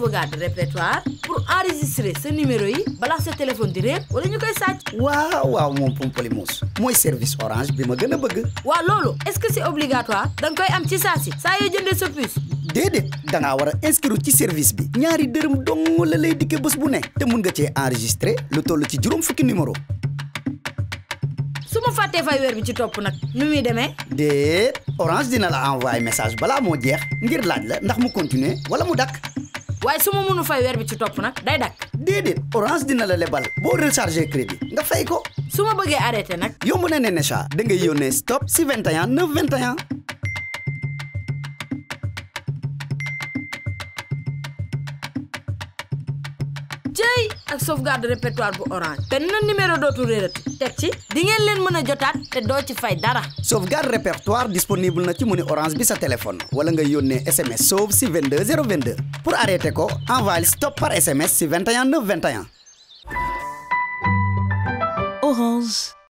sauvegarde répertoire pour enregistrer sa numéro yi balaa sa téléphone di réer wala ñu koy sàcc waaw waaw moom Pomplimousse mooy service orange bi ma gën a bëgg waaw loolu est-ce que c'est obligatoire da nga koy am ci saa si saa yoo jëndee sa puce déedéet da ngaa war a inscrire ci service bi ñaari dërëm dong la lay dikkee bés bu ne te mun nga cee enregistrer lu toll ci juróom fukki numéro su ma fàttee fay weer bi ci topp nag nu muy demee déet orange dina la envoyer message balaa moo jeex ngir laaj la ndax mu continuer wala mu dakk waaye su ma mënu fay weer bi ci topp nag day dakk déedéet orange dina la lebal boo recharger crédit nga fay ko su ma bëggee arrêté nag yomb na ne Necha da ngay yónnee stop si 21 9 21 jëy ak sauvegarde répertoire bu orange benn numéro dootul réerati teg ci di ngeen leen mën a jotaat te doo ci fay dara sauvegarde répertoire disponible na ci menu orange bi sa téléphone wala nga yónnee SMS sauve si 22 022 pour arrêter ko envoyé stop par SMS si 21 9 21 Orange.